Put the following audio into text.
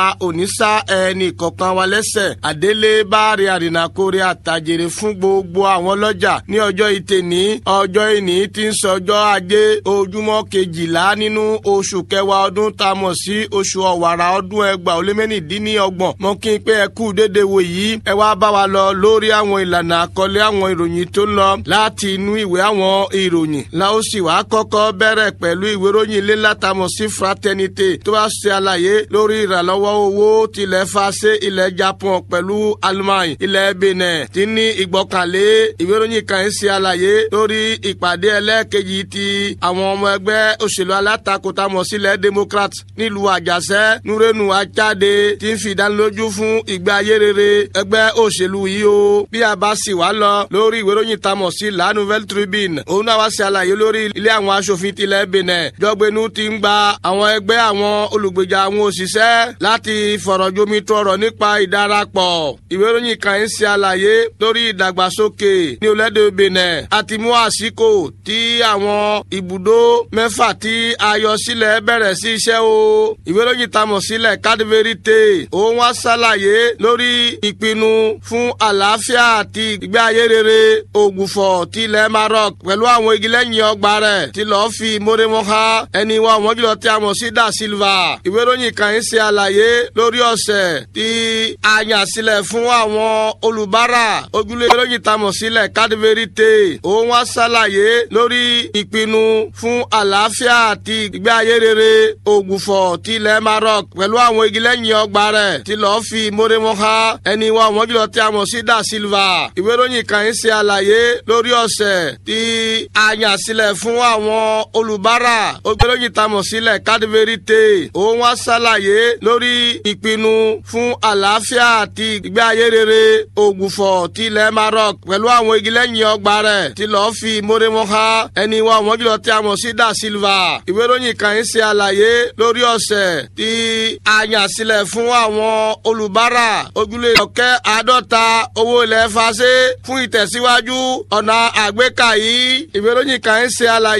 òní sá ẹnì kọ̀ọ̀kan wa lẹ́sẹ̀ àdélé báàrí àrìnàkórè àtàjèrè fún gbogbo àwọn ọlọ́jà ní ọjọ́ ìtẹ̀ní ọjọ́ ìní tí ń sọjọ́ ajé ojúmọ́ kejìlá nínú oṣù kẹwàá ọdún tá a mọ̀ sí oṣù ọ̀wàrà ọdún ẹgbàá ó lé mẹ́rìndínlọ́gbọ̀n mọ́ kí n pé ẹ kú dédé wò yìí ẹ wá bá wa lọ lórí àwọn ìlànà àkọlé àwọn ìròyìn tó ń lọ láti inú ìwé àwọn ìròyìn la ó sì wá kọ́kọ́ bẹ̀rẹ̀ pẹ̀lú ìwé ìròyìn ilé látàmọ̀ sí fraternité tó bá ṣe àlàyé lórí ìrànlọ́wọ́ owó tilẹ̀ fàṣẹ ilẹ̀ Japan pẹ̀lú Allemagne ilẹ̀ Benin ti ní ìgbọ́kànlé ìwé ìròyìn kan ṣe àlàyé lórí ìpàdé ẹlẹ́ẹ̀kejì ti àwọn ọmọ ẹgbẹ́ òṣèlú alátakò tamọ̀ sílẹ̀ Democrat nílùú Àjàṣẹ́ Núrẹ́nu Ajáde ti ń fi ìdánilójú fún ìgbé ayé rere ẹgbẹ́ òṣèlú yìí o bí a bá sì wá lọ lórí ìwé ìròyìn tamọ̀ sí La Nouvelle Tribune òun náà wá ṣe àlàyé lórí ilé àwọn aṣòfin tilẹ̀ Benin jọgbẹ́nu ti ń gba àwọn ẹgbẹ́ àwọn olùgbèjà àwọn òṣìṣẹ́ láti fọ̀rọ̀jomi tọrọ nípa ìdarapọ̀ ìwé ìròyìn kan ń ṣe àlàyé lórí ìdàgbàsókè ní orílẹ̀-èdè Benin àti mú àsìkò tí àwọn ibùdó mẹ́fà tí a yọ sílẹ̀ bẹ̀rẹ̀ sí iṣẹ́ o ìwé ìròyìn tamọ̀ sílẹ̀ kádìvérité òun wá ṣàlàyé lórí ìpinnu fún àlàáfíà àti ìgbé ayé rere ògùfọ̀ tilẹ̀ Maroc pẹ̀lú àwọn igi lẹ́yìn ọgbà rẹ̀ tí lọ́ọ́ fi móremọ́ká ẹni wa wọ́n jùlọ tí a mọ̀ sí Da Silva ìwé ìròyìn kan ń ṣe àlàyé lórí ọ̀sẹ̀ tí a yàn sílẹ̀ fún àwọn olùbárà ojúlé ìròyìn tá a mọ̀ sílẹ̀ kádìvérité òun wá ṣàlàyé lórí ìpinnu fún àlàáfíà àti ìgbé ayé rere ògùfọ̀ tilẹ̀ Maroc pẹ̀lú àwọn igi lẹ́yìn ọgbà rẹ̀ tí lọ́ọ́ fi móremọ́ká ẹni wa wọ́n jùlọ tí a mọ̀ sí Da Silva ìwé ìròyìn kan ń ṣe àlàyé lórí ọ̀sẹ̀ tí a yàn sílẹ̀ fún àwọn olùbárà ojúlóyìn tá a mọ̀ sílẹ̀ kádìvérité òun wá ṣàlàyé lórí ìpinnu fún àlàáfíà àti ìgbé ayé rere ògùfọ̀ tilẹ̀ Maroc pẹ̀lú àwọn igi lẹ́yìn ọgbà rẹ̀ tí lọ́ọ́ fi móremọ́ká ẹni wa wọ́n jùlọ tí a mọ̀ sí Da Silva ìwé ìròyìn kan ń ṣe àlàyé lórí ọ̀sẹ̀ tí a yàn sílẹ̀ fún àwọn olùbárà ojúlé ọ̀kẹ́ àádọ́ta owó ilẹ̀ fàṣẹ fún ìtẹ̀síwájú ọ̀nà àgbékà yìí ìwé ìròyìn kan ń ṣe àlàyé.